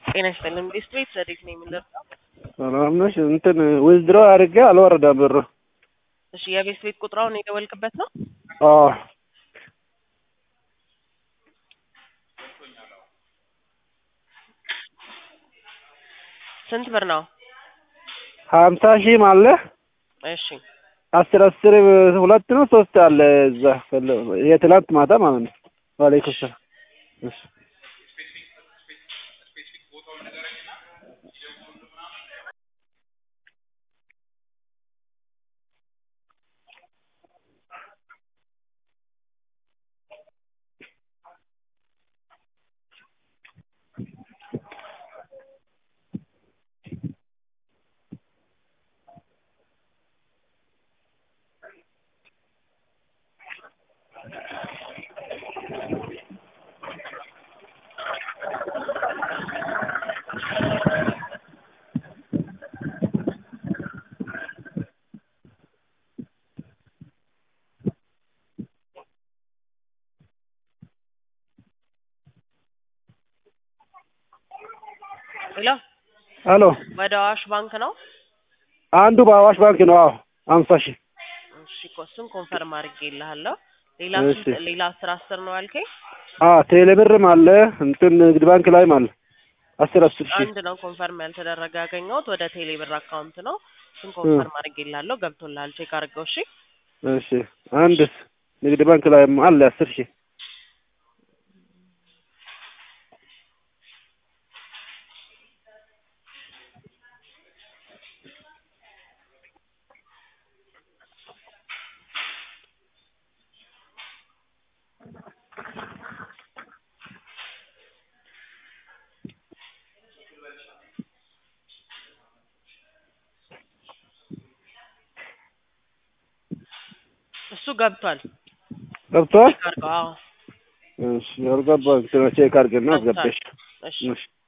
ጤና ይስጥልን ቤስት ቤት ዘዴት ነው የምንደርሰው? ሰላም ነሽ? እንትን ዊዝድሮ አድርጌ አልወረደም ብሩ። እሺ የቤስት ቤት ቁጥራውን የደወልክበት ነው? አዎ ስንት ብር ነው? ሀምሳ ሺህም አለ እሺ አስር አስር ሁለት ነው ሶስት አለ እዛ የትላንት ማታ ማለት ነው። ዋሌይኩም ሰላም እሺ ሄሎ አሎ ወደ አዋሽ ባንክ ነው? አንዱ በአዋሽ ባንክ ነው። አዎ ሀምሳ ሺህ እሺ እኮ እሱን ኮንፈርም አድርጌልሃለሁ። ሌላ እሺ። ስንት- ሌላ አስር አስር ነው ያልከኝ? አዎ ቴሌብርም አለ እንትን ንግድ ባንክ ላይም አለ አስር አስር ሺህ አንድ ነው ኮንፈርም ያልተደረገ ያገኘሁት ወደ ቴሌ ብር አካውንት ነው። እሱን ኮንፈርም አድርጌልሃለሁ። ገብቶልሃል። ቼክ አድርገው። እሺ እሺ አንድስ ንግድ ባንክ ላይም አለ አስር ሺህ እሱ ገብቷል። ገብቷል። ቼክ አድርገው። አዎ እሺ ያልገባ ቼክ አድርገና ገብቷል። አስገባሽ። እሺ እሺ